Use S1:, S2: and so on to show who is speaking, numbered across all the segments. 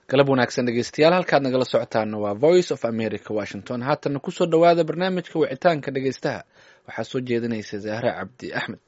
S1: galab wanaagsan dhegeystayaal halkaad nagala socotaana waa voice of america washington haatana kusoo dhowaada barnaamijka wicitaanka dhegeystaha waxaa soo jeedinaysa zahra cabdi axmed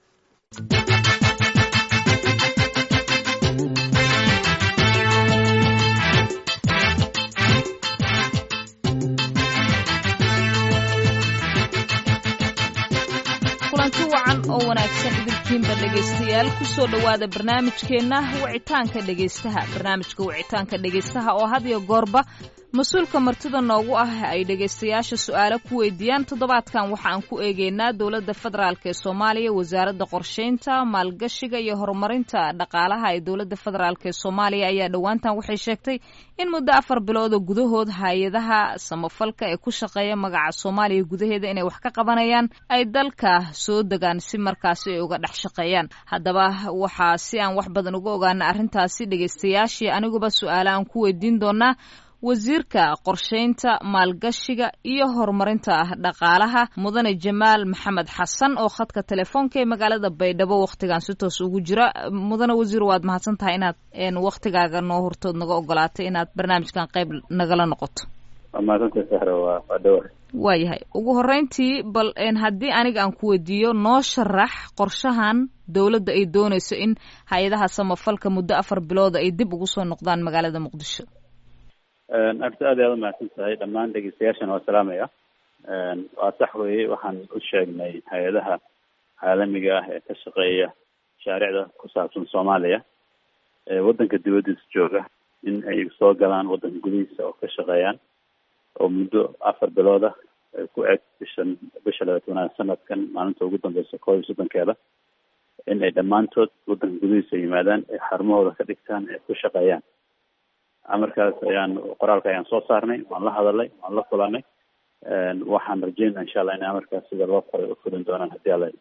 S2: kulanti wacan oo wanaagsan idinkiinba dhegaystayaal kusoo dhowaada barnaamijkeenna wicitaanka dhegaystaha barnaamijka wicitaanka dhegaystaha oo had iyo goorba mas-uulka martida noogu ah ay dhegaystayaasha su-aalo ku weydiiyaan toddobaadkan waxa aan ku eegeynaa dowladda federaalk ee soomaaliya wasaaradda qorsheynta maalgashiga iyo horumarinta dhaqaalaha ee dowladda federaalk ee soomaaliya ayaa dhowaantan waxay sheegtay in muddo afar bilooda gudahood hay-adaha samafalka ee ku shaqeeya magaca soomaaliya gudaheeda inay wax ka qabanayaan ay dalka soo degaan si markaasi ay uga dhex shaqeeyaan haddaba waxaa si aan wax badan uga ogaana arrintaasi dhegaystayaashii aniguba su-aale aan ku weydiin doonaa wasiirka qorsheynta maalgashiga iyo horumarinta dhaqaalaha mudane jamaal maxamed xasan oo khadka telefoonka ee magaalada baydhabo wakhtigan si toos ugu jira mudane wasiir waad mahadsan tahay inaad wakhtigaaga noo hortood naga ogolaatay inaad barnaamijkan qayb nagala noqoto waayahay ugu horeyntii bal haddii aniga aan ku weydiiyo noo sharax qorshahan dowladda ay doonayso in hay-adaha samafalka muddo afar bilooda ay dib ugu soo noqdaan magaalada muqdisho
S3: arta aad ayaad umahadsan tahay dhammaan dhegeystayaashana waa salaamaya waa sax weeye waxaan u sheegnay hay-adaha caalamiga ah ee ka shaqeeya mashaariicda ku saabsan soomaaliya ee waddanka dibaddiisa jooga in ay soo galaan waddanka gudihiisa oo ka shaqeeyaan oo muddo afar bilooda ku eg bishan bisha labaatanaad sanadkan maalinta ugu dambeysa koob iyo soddonkeeda in ay dhammaantood waddanka gudihiisa yimaadaan ee xarumahooda ka dhigtaan ee ku shaqeeyaan amarkaas ayaan qoraalka ayaan soo saarnay waan la hadalnay waan la kulanay waxaan rajeynaa insha allah inay amarkaas sida loo qoray u fulin doonaan haddii alla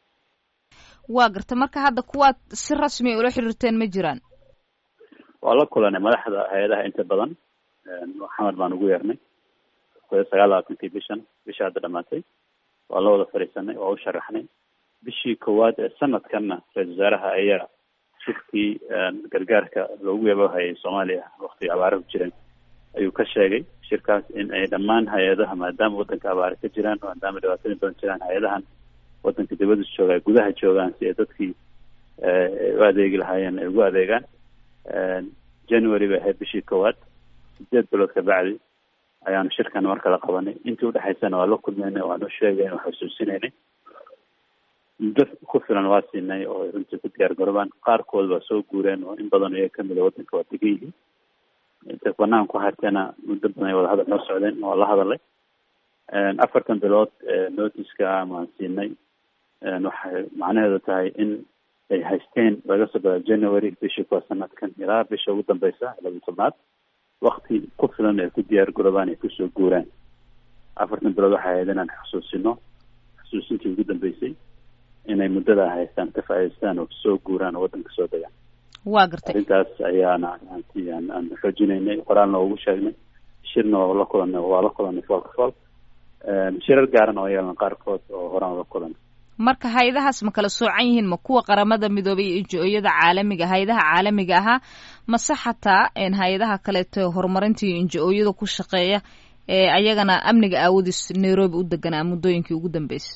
S2: waa garta marka hadda kuwaad si rasmi ula xiriirteen ma jiraan
S3: waa la kulanay madaxda hay-adaha inta badan xamar baan ugu yeernay sagaal labaatankii bishan bisha hadda dhamaatay waa la wada fadhiisanay waa u sharaxnay bishii koowaad ee sanadkanna ra-isul wasaaraha ayaa shirkii gargaarka loogu yabahayay soomaaliya waktiga abaara ku jireen ayuu ka sheegay shirkaas in ay dhammaan hay-adaha maadaama waddanka abaare ka jiraan maadaama dhibaatooyin badan jiraan hay-adahan waddanka dibadda jooga gudaha joogaan si ay dadkii u adeegi lahaayeen ay ugu adeegaan january bay ahayd bishii koowaad sideed bilood ka bacdi ayaanu shirkan mar kala qabanay intii udhexaysana waa la kulmeynay waanu sheegayn waa xusuusinaynay muddo ku filan waa siinay oo runtii ku diyaar garoobaan qaarkood waa soo guureen oo in badan iyaga kamid a waddanka waa degan yihiin intay banaan ku harteena muddo badan ay wadahadal noo socdeen waa la hadalay afartan bilood notiska maan siinay waxay macnaheedu tahay in ay haysteen laga soo bilaa january bishii kuwa sanadkan ilaa bisha ugu dambeysa laba tobnaad wakti ku filan ay ku diyaar garoobaan ay kusoo guuraan afartan bilood waxay ahayd inaan xusuusino xusuusintii ugu dambeysay inay muddada haystaan ka faa'idaystaan oo soo guuraan oo waddanka soo degaan
S2: waa gartay
S3: arrintaas ayaana anti aan aan xoojinaynay qoraalna waa ugu sheegnay shirna waa la kulanay waa la kulanay foolka fool shirar gaaran oo yeelan qaarkood oo horaan la kulanay
S2: marka hay-adahaas ma kala soocan yihiin ma kuwa qaramada midoobay iyo injo-yada caalamiga hay-adaha caalamiga ahaa mase xataa hay-adaha kaleeto horumarinta iyo injo-ooyada ku shaqeeya ee ayagana amniga aawadiis nairobi u deganaa muddooyinkii ugu dambeysay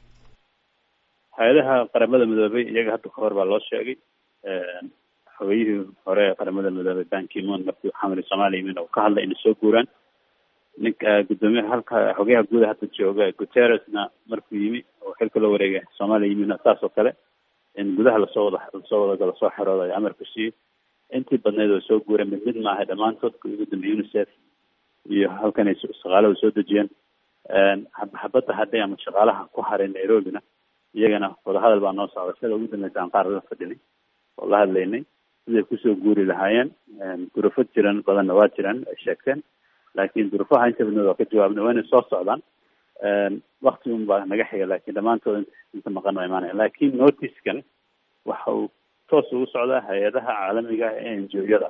S3: hay-adaha qaramada midoobay iyaga hadda kahor baa loo sheegay xogeyihii hore ee qaramada midoobay bankimon markii xamri soomaaliya yimin oo ka hadlay inay soo guuraan ninka guddoomiyaha halka xogeyaha guuda hadda jooga guterresna markuu yimi oo xilka loo wareegay soomaaliya yimin saas oo kale in gudaha lasoo wada lasoo wada lasoo xerooda ay amarka siiyey intii badneyd oo soo guureen mid mid maahay dhammaantood kuwii ugu dambeeyey unicef iyo halkan ay shaqaalada soo dejiyeen xabadda hadhay ama shaqaalaha ku haray nairobina iyagana wadahadal baa noo socda sida ugu dambeysa aan qaar la fadhinay oo la hadlaynay siday kusoo guuri lahaayeen durufo jiran badanna waa jiraan ay sheegteen laakiin durufaha inta badnood waa ka jawaabnay waa inay soo socdaan wakti un baa naga xiga laakiin dhammaantood inta maqan waa imaanaya laakiin noticekan waxa uu toos ugu socdaa hay-adaha caalamiga ah ee enjoyada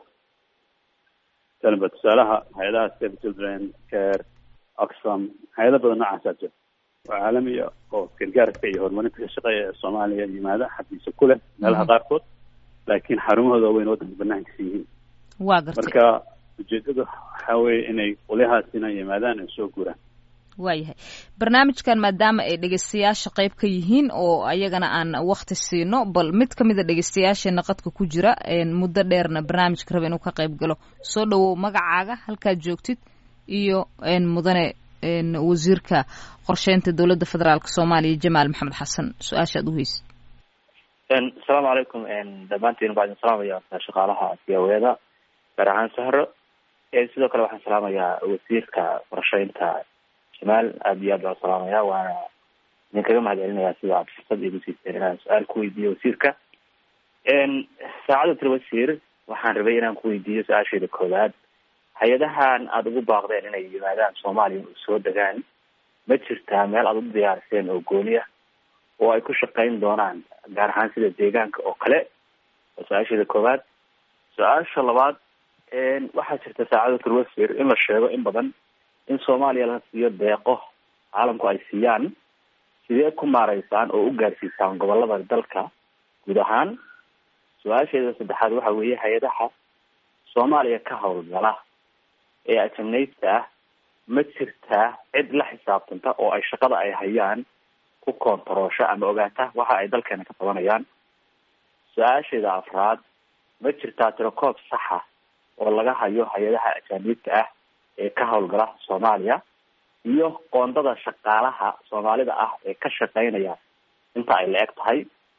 S3: talanba tusaalaha hay-adaha save children care oxfam hay-ada badan noocaasaa jira oo caalamiya oo gargaarka iyo horumarinta ka shaqeeya ee soomaaliya yimaada xabiisa ku leh meelaha qaarkood laakiin xarumahooda weyn waddanka banaankiisa yihiin
S2: waa gartay
S3: marka ujeedada waxaa weeye inay qolyahaasina yimaadaan ay soo guuraan
S2: waayahay barnaamijkan maadaama ay dhegeystayaasha qayb ka yihiin oo ayagana aan wakti siino bal mid ka mida dhegeystayaasheena qadka ku jira muddo dheerna barnaamijka raba inuu ka qayb galo soo dhawow magacaaga halkaad joogtid iyo mudane wasiirka qorsheynta dowladda federaalk soomaaliya jamaal maxamed xasan su-aasha ad uheysid
S4: asalaamu calaykum dhammaantiin baa idin salaamaya shaqaalaha siyaweeda gaar ahaan sahro sidoo kale waxaan salaamayaa wasiirka qorsheynta jamaal aada iyo aad baan salaamaya waana idin kaga mahad celinayaa sida aad fursad igu siiseen inaan su-aal ku weydiiyo wasiirka saacada tir wasiir waxaan rabay inaan ku weydiiyo su-aasheeda koowaad hay-adahan aada ugu baaqdeen inay yimaadaan soomaaliya u soo degaan ma jirtaa meel aada u diyaariseen oo gooni ah oo ay ku shaqeyn doonaan gaar ahaan sida deegaanka oo kale waa su-aasheeda koowaad su-aasha labaad waxaa jirta saacada tir wasiir in la sheego in badan in soomaaliya la siiyo deeqo caalamku ay siiyaan sidee ku maareysaan oo u gaarsiisaan gobolada dalka guud ahaan su-aasheeda saddexaad waxa weeye hay-adaha soomaaliya ka howlgala ee ajamnaysta ah ma jirtaa cid la xisaabtanta oo ay shaqada ay hayaan ku koontaroosho ama ogaata waxa ay dalkeena ka qabanayaan su-aasheeda afraad ma jirtaa tirakoob saxa oo laga hayo hay-adaha ajaaniibta ah ee ka howlgala soomaaliya iyo qoondada shaqaalaha soomaalida ah ee ka shaqeynaya inta ay la eg tahay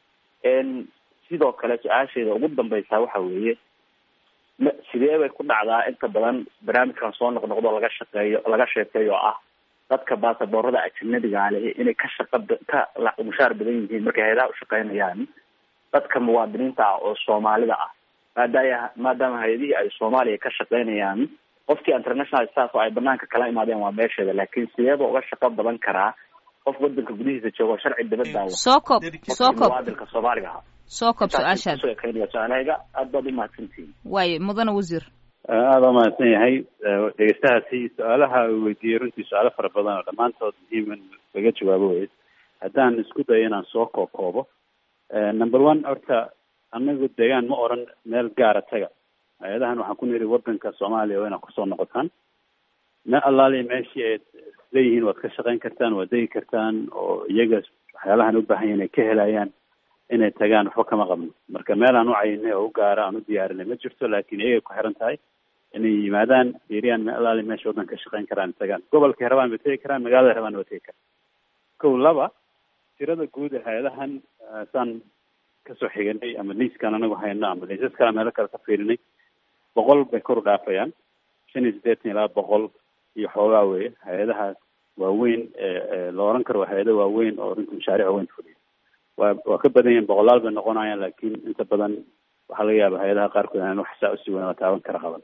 S4: sidoo kale su-aasheeda ugu dambeysa waxa weeye ma sidee bay ku dhacdaa inta badan barnaamijkan soo noqnoqdo laga shaqeeyo laga sheekeeyo oo ah dadka baasaboorada ajanabiga leh inay ka shaqa ka mushaar badan yihiin markay hay-adaha ushaqeynayaan dadka muwaadiniinta ah oo soomaalida ah maadaaya maadaama hay-adihii ay soomaaliya ka shaqeynayaan qofkii international staff oo ay banaanka kala imaadeen waa meesheeda laakiin sideeba uga shaqo badan karaa qof wadanka gudihiisa joogo sharci dabadaawa
S2: soo koob soo koob
S3: muwaadinka soomaaliga ah
S2: soo koob su-aashaad
S3: su-aalahayga aad baad umahadsantihiin
S2: waaye mudane wasiir
S3: aada umahadsan yahay dhegeystahaasi su-aalaha uu weydiiyey runtii su-aalo fara badan oo dhammaantood muhiim in laga jawaabo wey haddaan isku dayo inaan soo koo koobo number one horta anagu deegaan ma oran meel gaara taga hay-adahan waxaan ku niri wadanka soomaaliya waa inaad kusoo noqotaan me allaali meeshii aad leeyihiin waad ka shaqeyn kartaan waad degi kartaan oo iyaga waxyaalahan u baahan yahin ay ka helayaan inay tagaan waxba kama qabno marka meel aan u cayinay oo u gaara aan u diyaarinay ma jirto laakiin iyagay ku xiran tahay inay yimaadaan fiiriyaan me allaali meesha waddan ka shaqeyn karaan tagaan gobolkay rabaan bay tegi karaan magaalada rabaan waa tegi karaan kow laba tirada guud ee hay-adahan saan kasoo xiganay ama liiskaan anagu hayno ama liisas kale meelo kale ka fiirinay boqol bay kor u dhaafayaan shan iyo siddeetan ilaa boqol iyo xoogaa weye hay-adahaas waaweyn la oran karo waa hay-ado waaweyn oo runtii mashaariic waaweyn fuliya waa waa ka badan yihin boqolaal bay noqonayaan laakiin inta badan waxaa laga yaaba hay-adaha qaarkood aan wax saa usii weyn oo taaban kara qaban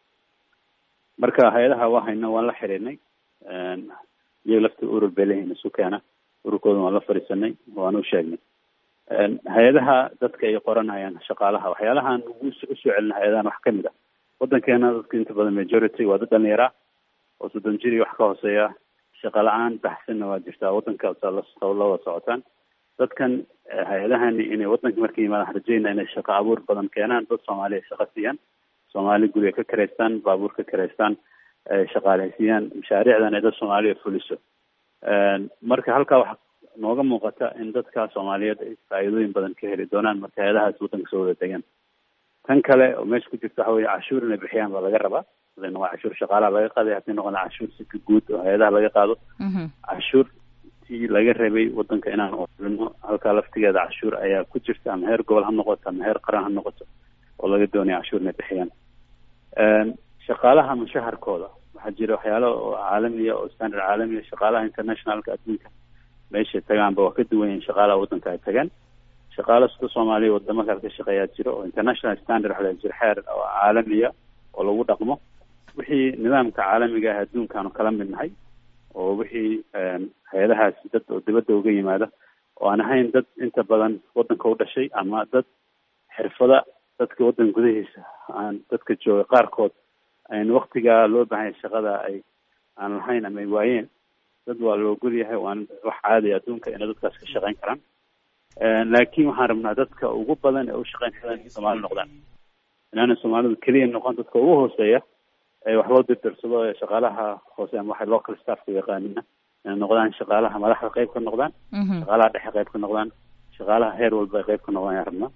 S3: marka hay-adaha waa hayno waan la xiriirnay iyaga lafta urur bay leeyihin isu keena ururkooda waan la fadhiisanay waan u sheegnay hay-adaha dadka ay qoranayaan shaqaalaha waxyaalahaan ugu usoo celina hay-adahan wax kamid ah wadankeena dadka inta badan majority waa dad dhalinyara oo soddon jiri wax ka hooseeya shaqa la-aan baxsanna waa jirtaa wadanka la wada socotaan dadkan hay-adahani inay wadanka markay yimaadaan rajeyna inay shaqo abuur badan keenaan dad soomaaliya shaqo siiyaan soomaali guriga ka kareystaan baabuur ka kareystaan shaqaaleysiiyaan mashaariicdan ay dad soomaaliya fuliso marka halkaa waxa nooga muuqata in dadka soomaaliyeed ay faa'iidooyin badan ka heli doonaan marka hay-adahaas wadanka soo wada degaan tan kale oo meesha ku jirta waxa weye cashuur inay bixiyaan baa laga rabaa haday noqon cashuur shaqaalaha laga qaaday haday noqon cashuur sika guud oo hay-adaha laga qaado cashuur tii laga rabay wadanka inaan oolino halkaa laftigeeda cashuur ayaa ku jirta ama heer gobol ha noqoto ama heer qaran ha noqoto oo laga doonaya cashuur inay bixiyaan shaqaalaha mushaharkooda waxaa jira waxyaalo oo caalamiya oo standard caalamiya shaqaalaha internationalka adduunka meeshay tagaanba waa ka duwan yihin shaqaalaha wadanka ay tagaan shaqaala sida soomaaliya wadamo kale ka shaqeeyaa jiro oo international standard waxa jira xeer oo caalamiya oo lagu dhaqmo wixii nidaamka caalamiga ah adduunkaanu kala mid nahay oo wixii hay-adahaasi dad oo dibadda uga yimaada oo aan ahayn dad inta badan wadanka u dhashay ama dad xirfada dadka waddanka gudahiisa aan dadka jooga qaarkood ayn waktigaa loo baahanya shaqada ay aan lahayn ama ay waayeen dad waa la ogol yahay waan wax caadiya adduunka inay dadkaas ka shaqeyn karaan laakiin waxaan rabnaa dadka ugu badan ee u shaqeyn karaan in soomaali noqdaan inaana soomaalidu keliya noqon dadka ugu hooseeya ee wax loo dirdirsado ee shaqaalaha hoose ama waxay local staffka yaqaanina inay noqdaan shaqaalaha madaxda qayb ka noqdaan shaqaalaha dhexe qayb ka noqdaan shaqaalaha heer walba ay qayb ka noqdaan ayaan rabnaa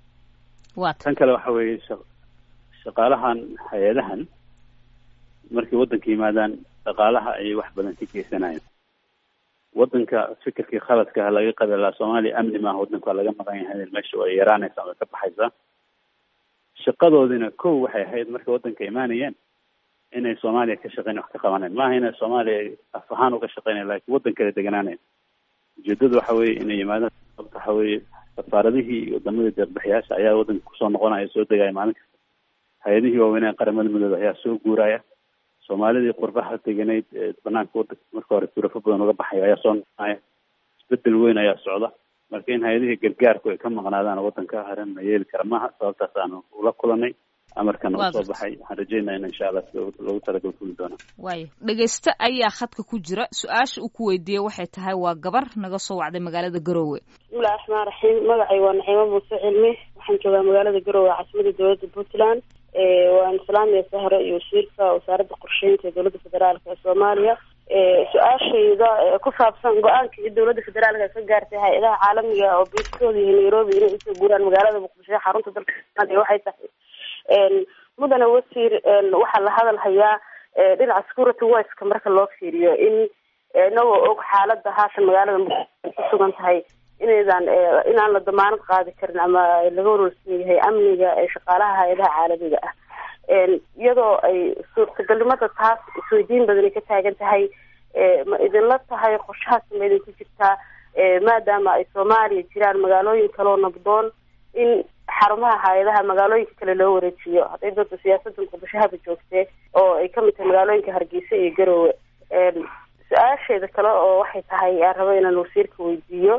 S3: tan kale waxa weeye shaqaalahan hay-adahan markay waddanka yimaadaan dhaqaalaha ayay wax badan ka geysanayaan waddanka fikirkii khaladkaha laga qabi lahaa soomaaliya amni maaha waddanka waa laga maqan yahay meesha way yaraanaysaa way ka baxaysaa shaqadoodina kow waxay ahayd markay waddanka imaanayeen inay soomaaliya ka shaqeyn wax ka qabanayn maaha inay soomaaliya af ahaan uga shaqeynayan lakin waddan kale deganaanayn ujeedadu waxa weeye inay yimaadaan sababta waxa weeye safaaradihii iyo wadamadii deeqbixiyaasha ayaa waddanka kusoo noqonaya soo degaya maalin kasta hay-adihii waaweynaa qaramada midooda ayaa soo guuraya soomaalidii qurbaha deganayd ee banaanka wadanka marka hore turafo badan uga baxaya ayaa soo noqonaya isbedel weyn ayaa socda marka in hay-adihii gargaarku ay ka maqnaadaan waddanka haran ma yeeli kara maaha sababtaas aanu ula kulanay amarkana u soo baxay waxaan rajeynaya in insha allah loogu talagal fuli doona
S2: waayo dhegeyste ayaa khadka ku jira su-aasha uu ku weydiiyey waxay tahay waa gabar naga soo wacday magaalada garoowe
S5: bismillahi raxmaan raxiim magacay waa naxiimo muuse cilmi waxaan joogaa magaalada garoowe caasimada dowladda puntland waan salaamaya sahre iyo wasiirka wasaaradda qorsheynta ee dowladda federaalka ee soomaaliya su-aashayda ku saabsan go-aankii dowladda federaalka ka gaartay hay-adaha caalamiga oo biiskooda iyo nairobi inay usoo guuraan magaalada muqdisho ee xarunta dalka soomaaliya waxay tahay mudane wasiir waxaa la hadal hayaa dhinaca security wiska marka loo fiiriyo in inagoo og xaalada haatan magaalada muqdisho ku sugan tahay inaydan inaan la damaanad qaadi karin ama laga warwarsan yahay amniga ee shaqaalaha hay-adaha caalamiga ah iyadoo ay suurtagalnimada taas isweydiin badani ka taagan tahay ma idinla tahay qorshahaas ma idinku jirtaa maadaama ay soomaaliya jiraan magaalooyin kaloo nabdoon in xarumaha hay-adaha magaalooyinka kale loo wareejiyo hadday doonto siyaasada muqdishohaba joogtee oo ay kamid tahay magaalooyinka hargeysa iyo garoowe su-aasheeda kale oo waxay tahay aan rabo inaan wasiirka weydiiyo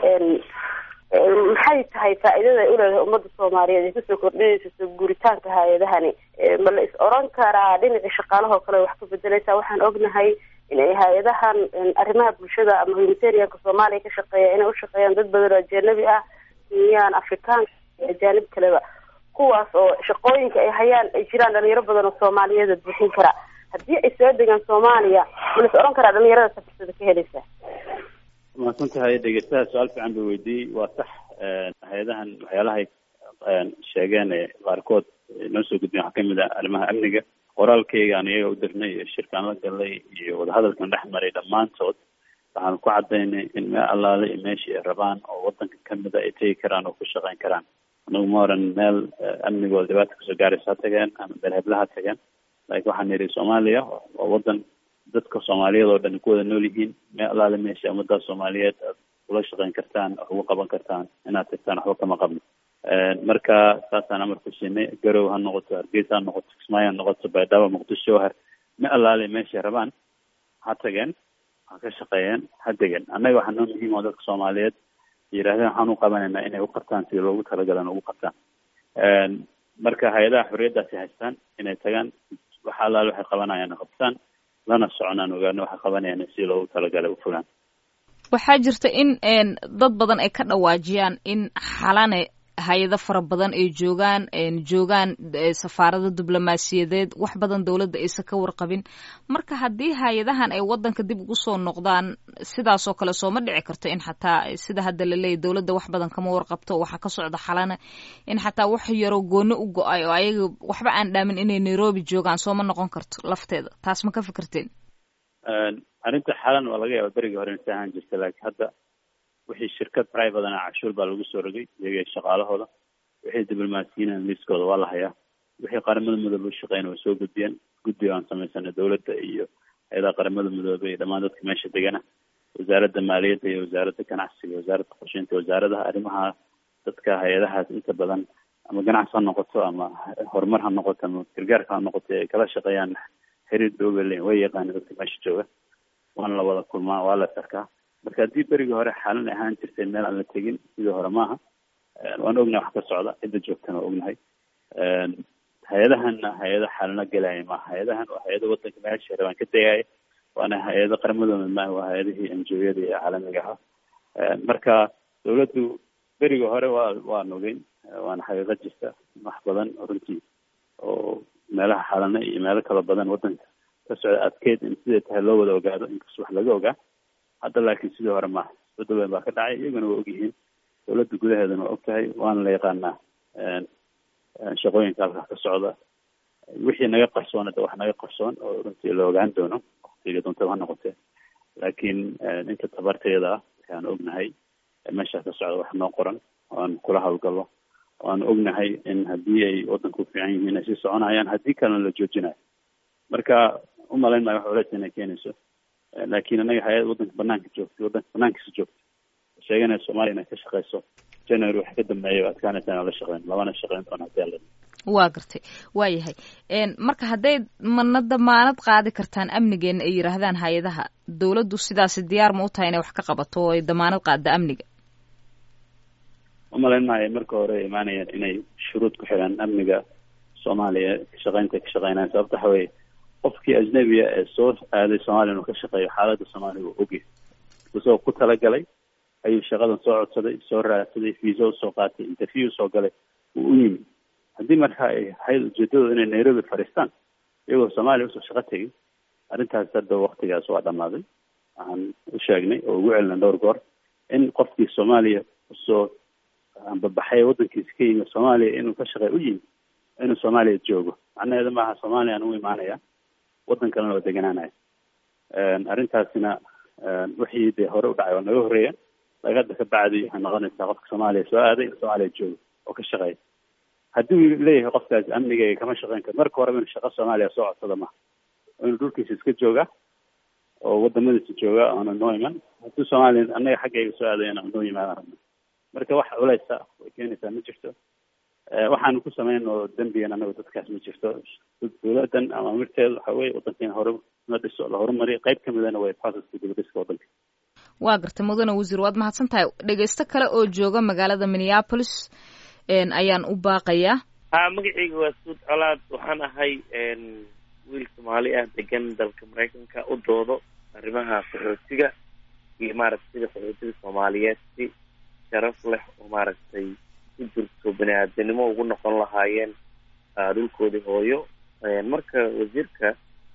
S5: maxay tahay faa-iidada ay uleedahay ummadda soomaaliyeed ay kusoo kordhinaysa soo guuritaanka hay-adahani ma la is oran karaa dhinacii shaqaalahoo kale wax ka bedeleysa waxaan ognahay in ay hay-adahan arrimaha bulshada ama humanitarianka soomaaliya ka shaqeeya inay ushaqeeyaan dad badan oo ajanabi ah kenyaan afrikaanka iyo ajaanib kaleba kuwaas oo shaqooyinka ay hayaan ay jiraan dhalinyaro badan oo soomaaliyeeda buuxin kara haddii ay soo degaan soomaaliya ma la is oran karaa dhalinyarada safirsada ka helaysa
S3: mahadsan tahay dhegeystaha su-aal fiican bay weydiiyey waa sax hay-adahan waxyaalahay sheegeen ee qaarkood noo soo gudbiyen waxaa kamid ah arrimaha amniga qoraalkeyga aan iyaga u dirnay iyo shirkaan la galay iyo wadahadalkan dhex maray dhammaantood waxaan ku cadaynay in meel allaale iyo meeshii ay rabaan oo wadanka kamida ay tegi karaan oo ku shaqeyn karaan anagu ma oran meel amnigooda dhibaata kasoo gaaraysa ha tageen ama meel hebla ha tageen laakiin waxaan yidhi soomaaliya waa wadan dadka soomaaliyeed oo dhan ku wada nool yihiin meel allaale meesha ummadda soomaaliyeed aad kula shaqeyn kartaan wax ugu qaban kartaan inaad tagtaan waxba kama qabno marka saasaan amar ku siinay garow ha noqoto hargeysa ha noqoto kismaayo ha noqoto baydhabo muqdisho har meel allaale meeshay rabaan ha tageen ha ka shaqeeyeen ha degeen annaga waxaa noo muhiim oo dadka soomaaliyeed yidhahdeen waxaan u qabanaynaa inay u qabtaan sidii loogu talagalan ugu qabtaan marka hay-adaha xorriyaddaasi haystaan inay tagaan waxa allaale waxay qabanayaan qabtaan lana soconaan ogaano waxay qabanayaan si loogu talagalay u fulaan
S2: waxaa jirta in dad badan ay ka dhawaajiyaan in xalane hay-ado fara badan ay joogaan joogaan safaarada diblomaasiyadeed wax badan dowladda aysan ka warqabin marka haddii hay-adahan ay wadanka dib ugu soo noqdaan sidaasoo kale sooma dhici karto in xataa sida hadda laleeyahy dowladda wax badan kama warqabto waxaa ka socda xalana in xataa wax yaroo gooni u go-ay oo ayaga waxba aan dhaamin inay nairobi joogaan sooma noqon karto lafteeda taas ma ka fikirteen
S3: arrinta xalan waa laga yaaba berigii hore insa ahaan jirta laakiin hadda wixii shirkad privatana cashuur baa lagu soo rogay iyaga shaqaalahooda wixii diblomaasiyiin liiskooda waa la hayaa wixii qaramada midoobe u shaqeyna way soo gudbiyeen guddiga aan samaysana dowladda iyo hay-adaha qaramada midoobe iyo dhammaan dadka meesha degana wasaaradda maaliyadda iyo wasaaradda ganacsiga wasaaradda qorsheynta wasaaradaha arrimaha dadka hay-adahaas inta badan ama ganacsi ha noqoto ama horumar ha noqoto ama gargaarka ha noqoto ay kala shaqeeyaan xiriir dooga leyn way yaqaana dadka meesha jooga waana la wada kulmaa waa la sarkaa marka haddii berigii hore xaalan ahaan jirtay meel aan la tegin sidii hore maaha waan ognahay wax ka socda cidda joogtana waa ognahay hay-adahanna hay-ado xaalana gelaya maaha hay-adahan waa hay-ado wadanka meesha rabaan ka tegaya waana hay-ado qaramadooda maaha waa hay-adihii enjoyada ee caalamiga ahaa marka dawladdu berigii hore waa waan ogeyn waana xaqiiqo jirta wax badan runtii oo meelaha xalana iyo meelo kala badan wadanka ka socda adkeyd in siday tahay loo wada ogaado inkastoo wax laga ogaa hadda laakiin sidii hore maaha isbedel weyn baa ka dhacay iyaguna waa ogyihiin dowladda gudaheedana waa og tahay waana la yaqaanaa shaqooyinka halkaa ka socda wixii naga qarsoon hadda wax naga qarsoon oo runtii la ogaan doono waktiga doontaba ha noqotee laakiin inta tabarteeda ah waxaan ognahay meeshaa ka socda wax noo qoran oo aan kula hawlgallo oo aan ognahay in haddii ay wadanka u fiican yihiin ay sii soconayaan haddii kalena la joojinayo marka umalayn maayo wax culeys inay keenayso laakiin anaga hay-ad wadanka banaanka joogtay wadanka banaankiisa joogtay sheeganaya soomaaliya inay ka shaqeyso january wax ka dambeeya o adkaanaysa inaan la shaqeyn labana shaqeyn doona hadii alla
S2: waa gartay waa yahay marka hadday mana damaanad qaadi kartaan amnigeena ay yidhaahdaan hay-adaha dowladdu sidaasi diyaar ma u tahay inay wax ka qabato oo ay damaanad qaadda amniga
S3: umalayn maayo marka hore ay imaanayaan inay shuruud ku xidhaan amniga soomaaliya kashaqeynta ka shaqeynayaan sababta waxa weye qofkii ajnabiga ee soo aaday soomaaliya inuu ka shaqeeyo xaaladda soomaaliya waa ogyahay isagoo ku talagalay ayuu shaqadan soo codsaday soo raadsaday visa usoo qaatay interview usoo galay wuu u yimi haddii marka ay ahayd ujeedadooda inay nairobi fadhiistaan iyagoo soomaaliya usoo shaqo tegay arrintaas hadda waktigaas waa dhamaaday waxaan u sheegnay oo ugu celina dhowr goor in qofkii soomaaliya usoo ambabaxay waddankiisa ka yimi soomaaliya inuu ka shaqey u yimi inuu soomaaliya joogo macnaheedu maaha soomaaliya aan u imaanaya waddan kalena oo deganaanaya arrintaasina wixii dee hore u dhacay oo naga horreeya lagada ka bacdi waxay noqonaysaa qofka soomaaliya soo aaday in soomaaliya joogo oo ka shaqeeya haddii uu leeyahay qofkaasi amnigayga kama shaqeyn karo marka horeba inuu shaqo soomaaliya soo codsada maha inuu dhulkiisa iska jooga oo wadamadiisa jooga oona noo iman haddii soomaaliya annaga xaggayga soo aadayana noo yimaadaan rabna marka wax culeysa way keenaysaa ma jirto waxaanu ku samayn oo dembigan anagu dadkaas ma jirto dowladan ama amirteedu waxa weye wadankeena hore la dhiso la horumariyo qayb kamidana way processka dibadhiska wadanka
S2: waa gartay mudane wasiir waad mahadsan tahay dhegeysto kale oo jooga magaalada minneapolis ayaan u baaqayaa
S6: ha magacayga waa suud colaad waxaan ahay wiil soomaali ah degan dalka maraykanka u doodo arrimaha qaxootiga iyo maaragtay sida qaxootiga soomaaliyeed si sharaf leh oo maaragtay ku jirto bani aadanimo ugu noqon lahaayeen dhulkoodii hooyo marka wasiirka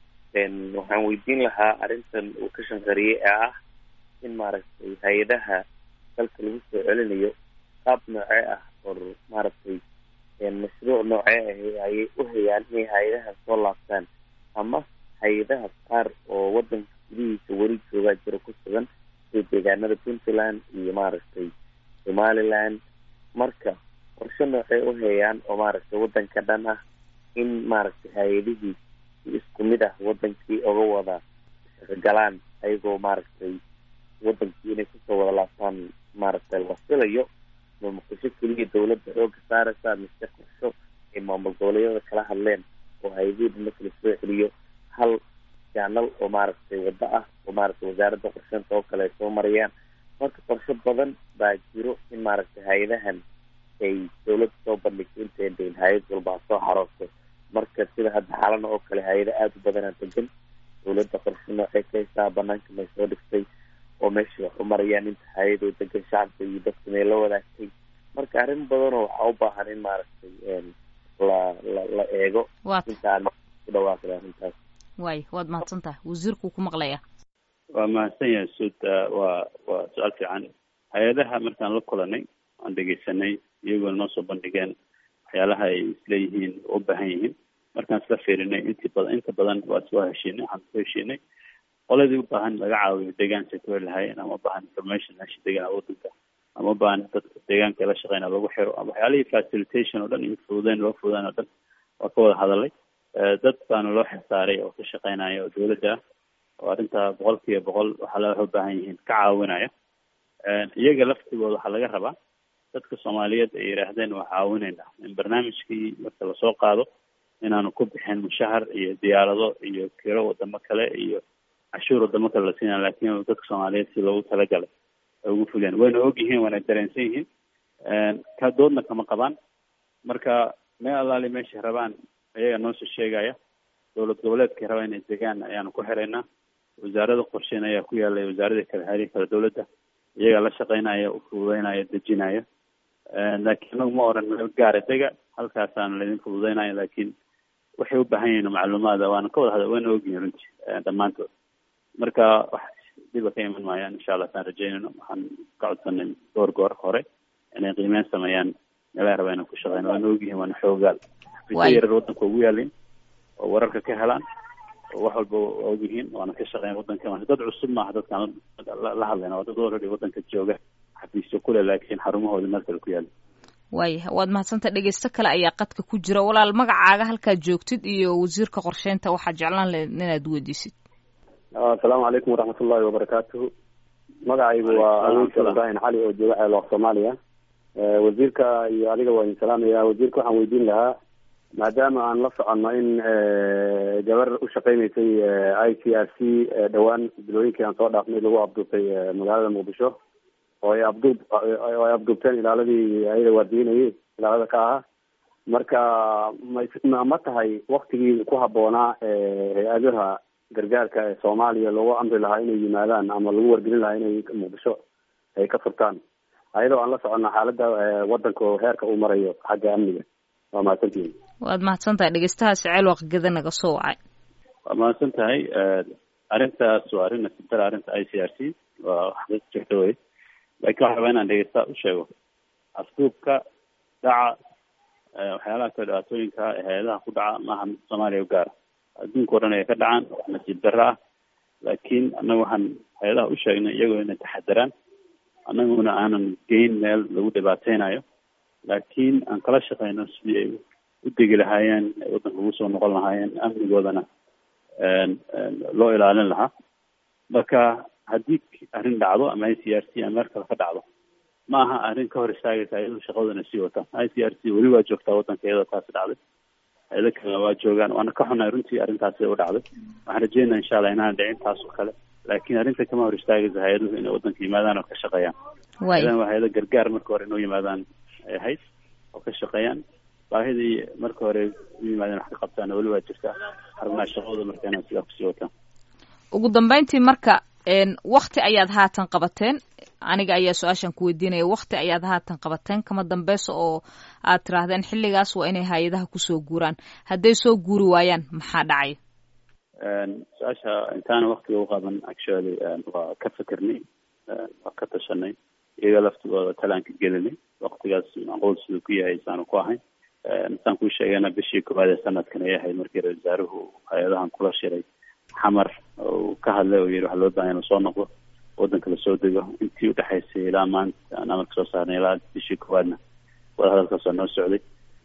S6: waxaan weydiin lahaa arrintan uu ka shanqariyey ee ah in maaragtay hay-adaha dalka lagu soo celinayo qaab noocee ah or maaragtay mashruuc noocee ah ayay u hayaan inay hay-adaha soo laabtaan ama hay-adaha qaar oo wadanka gudihiisa weli joogaa jiro ku sugan sida deegaanada puntland iyo maaragtay somaliland marka qorshe noocey u hayaan oo maaragtay wadanka dhan ah in maaragtay hay-adihii isku mid ah wadankii oga wada shaqogalaan ayagoo maaragtay wadankii inay kusoo wada laabtaan maaragtay la filayo ma muqdisho keliya dawladda xooga saaraysa mise qorsho ay maamul goboleedyada kala hadleen oo hay-adihii dhan marka lasoo celiyo hal jaanal oo maaragtay waddo ah oo maaragtay wasaaradda qorsheynta oo kale ay soo marayaan marka qorshe badan baa jiro in maaragtay hay-adahan ay dawladda soo bandhigto intay deyn hay-ad walba ha soo xaroosto marka sida hadda xalana oo kale hay-ada aada u badanaa degan dawladda qorshe noocay ka haysaa banaanka may soo dhigtay oo meesha wax u marayaan inta hay-adoo degan shacabka iyo dadka may la wadaagtay marka arrin badanoo waxaa u baahan in maaragtay la la la eego intaan ku dhawaaqda arrintaas
S2: waay waad mahadsan tahay wasiirkuu ku maqlaya
S3: waa mahadsan yahay suud waa waa su-aal fiican hay-adaha markaan la kulanay aan dhegeysanay iyagoona noo soo bandhigeen waxyaalaha ay isleeyihiin u baahan yihiin markaan isla fiirinay intii badan inta badan waa iswaa heshiinay waxaan isku heshiinay qoladii u baahan laga caawiyo deegaanka ku heli lahaayeen ama ubaahan information meesha degaan wadanka ama ubaahan dadka deegaanka la shaqeyna lagu xiro ama waxyaalihii facilitation oo dhan iyo fududeyn loo fududeyn oo dhan waa ka wada hadalay dad baana loo xilsaaray oo ka shaqeynaya oo dawladda ah oo arrintaa boqol kiiba boqol waxaa la waxay u baahan yihiin ka caawinaya iyaga laftigooda waxaa laga rabaa dadka soomaaliyeed ay yidhaahdeen waa caawinayna in barnaamijkii marka lasoo qaado inaanu ku bixin mushahar iyo diyaarado iyo kiro wadamo kale iyo cashuur wadamo kale la siinaya laakiin dadka soomaaliyeed si loogu talagalay ay ugu fuliyaan wayna og yihiin waana dareensan yihiin ka doodna kama qabaan marka meel allaali meeshay rabaan ayaga noosoo sheegaya dowlad goboleedkay rabaa inay degaan ayaanu ku xiraynaa wasaarada qorsheyn ayaa ku yaalay wasaaradii kale haarihi kale dowladda iyagaa la shaqeynaya u fududeynaya dejinaya laakiin anagu ma oran meel gaara dega halkaasaan laydin fududeynaya laakiin waxay u baahan yihiin macluumaada waana ka wada hada waana ogyihin runtii dhammaantood marka wax dhiba ka iman maayaan insha allah saan rajeynayno waxaan ka codsanay goor goor hore inay qiimeyn sameeyaan meelaha raba inaan ku shaqeyno waana ogyihin waana xoogaal xafiisyo yarar wadanka ugu yaalin oo wararka ka helaan oo wax walba waa ogyihiin waana ka shaqeyn wadanka marka dad cusub maaha dadkaan la hadlayna waa dad already wadanka jooga xafiisyo kule laakiin xarumahooda meel kale ku yaala
S2: waaya waad mahadsanta dhegeysto kale ayaa qadka ku jira walaal magacaaga halkaad joogtid iyo wasiirka qorsheynta waxaa jeclaan lahayd inaad weydiisid
S7: asalaamu calaykum waraxmatullahi wabarakaatuhu magacaygu waa awiinka ibrahim cali oo jooga ceelooq soomaaliya wasiirka iyo adiga waa idin salaamaya wasiirka waxaan weydiin lahaa maadaama aan la soconno in gabar u shaqeyneysay i c r c dhowaan bilooyinkii aan soo dhaafnay lagu abduubtay magaalada muqdisho oo ay abduub oo ay abduubteen ilaaladii ayada waardiinayay ilaalada ka ahaa marka ma ma tahay waktigii ku habboonaa hay-adaha gargaarka ee soomaaliya loogu amri lahaa inay yimaadaan ama lagu wargelin lahaa inay muqdisho ay ka furtaan ayadoo aan la soconno xaaladda wadanka oo heerka uu marayo xagga amniga waa mahadsantihin
S2: waad mahadsan tahay dhegeystahaasi ceel waqgeda naga soo wacay
S3: waa mahadsan tahay arrintaas waa arrin nasibtara arrinta i c r c waa wax jirta wey laakiin waxaa rabaa inaan dhegeysta u sheego afduubka dhaca waxyaalaha kale dhibaatooyinka ee hay-adaha ku dhaca maaha mid soomaaliya u gaara adduunka o dhan ay ka dhacaan wax nasiib darro ah laakiin annaga waxaan hay-adaha u sheegnay iyagoo inay taxadaraan annaguna aanan geyn meel lagu dhibaateynayo laakiin aan kala shaqeyno sidii ay u degi lahaayeen ay waddanka ugu soo noqon lahaayeen amnigoodana loo ilaalin lahaa marka haddii arrin dhacdo ama i c r c ama meel kale ka dhacdo ma aha arrin ka hor istaagaysa iyadoo shaqadoodana sii wataan i c r c weli waa joogtaa waddanka iyadoo taasi dhacday hay-ado kale waa joogaan waana ka xunahay runtii arrintaasi u dhacday waxaan rajeynaa insha allah inaan dhicin taas oo kale laakiin arrinta kama hor istaagaysa hay-aduhu inay waddanka yimaadaan oo ka shaqeeyaan hay-adahan waa hay-ado gargaar marka hore inoo yimaadaan ay ahayd oo ka shaqeeyaan baahidii marka hore u yimaadeen wax ka qabtaana weli waa jirtaa xarumaha shaqadooda marka inaan sidaa kusii wataan
S2: ugu dambeyntii marka wakti ayaad haatan qabateen aniga ayaa su-aashan ku weydiinaya wakti ayaad haatan qabateen kama dambeysa oo aad tiraahdeen xilligaas waa inay hay-adaha kusoo guuraan hadday soo guuri waayaan maxaa dhacaya
S3: su-aasha intaana waktiga u qaban actually waa ka fikirnay waa ka tashanay iyaga laftigooda talaanka gelinay waktigaas macquul siduu ku yahay saanu ku ahayn saan kuu sheegayna bishii koowaad ee sanadkan ay ahayd markii ra-isul wasaaruhu hay-adahan kula shiray xamar uu ka hadlay oo yihi waxaa loo bahan inuu soo noqdo waddanka lasoo dego intii udhexaysay ilaa maanta aan amarka soo saarnay ilaa bishii koowaadna wadahadalkaas waa noo socday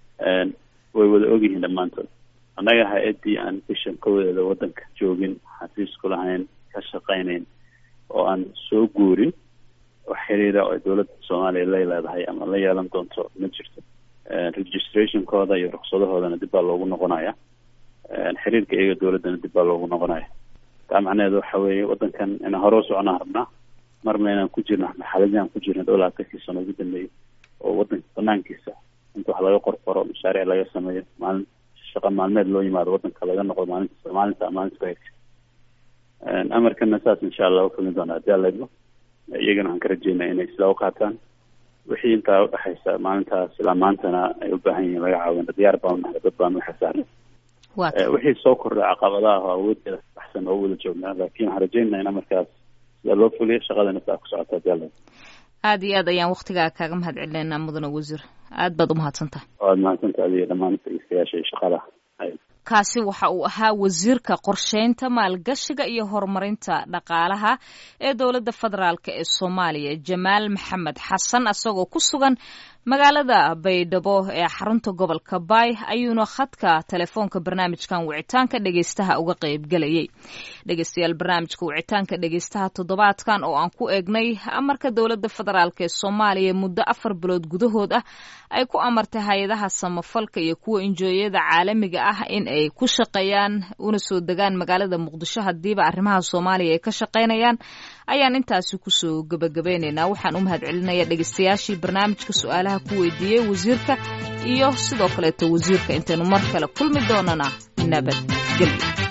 S3: way wada ogyihiin dhammaantood annaga hay-addii aan bishan kowadeeda waddanka joogin xafiisku lahayn ka shaqaynayn oo aan soo guurin wax xiriira oo dowladda soomaaliya lay leedahay ama la yeelan doonto ma jirto registrationkooda iyo ruksadahoodana dib baa loogu noqonaya xiriirka iyaga dowladdana dib baa loogu noqonaya taa macnaheedu waxa weeye waddankan inaan hore u soconaan rabnaa marna inaan ku jirno maxaladii aan ku jirno dhow labaatankii sano ugu dambeeyay oo waddanka banaankiisa inta wax laga qorqoro mashaariic laga sameeyo maalin shaqa maalmeed loo yimaado waddanka laga noqdo maalinta maalinta maalinta ku xigta amarkana saas insha allah ufulin doona haddii alla idmo iyagana waxaan ka rajeynaa inay sidaa u qaataan wixii intaa udhexaysa maalintaas ilaa maantana ay u baahan yihiin laga caawina diyaar baan unahay dad baan waxa saaran wixii soo kordhay caqabadaha oo awoodeeda baxsan oo wada joognaa laakiin waxaan rajeynaa in amarkaas sida loo fuliyo shaqadana saa ku socota haddii alla
S2: aada iyo aad ayaan waktigaa kaaga mahad celinayna mudane wasiir aad baad umahadsantaha
S3: waad mahadsantaha adiga dhammaan dhegeystayaasha iyo shaqada
S2: kaasi waxa uu ahaa wasiirka qorsheynta maalgashiga iyo horumarinta dhaqaalaha ee dowladda federaalk ee soomaaliya jamaal maxamed xasan isagoo ku sugan magaalada baydhabo ee xarunta gobolka baay ayuuna khadka telefoonka barnaamijkan wicitaanka dhegeystaha uga qeybgelayay dhegeystayaal barnaamijka wicitaanka dhegeystaha toddobaadkan oo aan ku eegnay amarka dowladda federaalk ee soomaaliya muddo afar bilood gudahood ah ay ku amartay hay-adaha samafalka iyo kuwa injooyada caalamiga ah in ay ku shaqeeyaan una soo degaan magaalada muqdisho hadiiba arrimaha soomaaliya ay ka shaqeynayaan ayaan intaasi kusoo gebagabeyneynaa waxaan u mahad celinaya dhegeystayaashii barnaamijka su-aalaha ku weydiiyey wasiirka iyo sidoo kaleeto wasiirka intaynu mar kale kulmi doonana nabadgelyo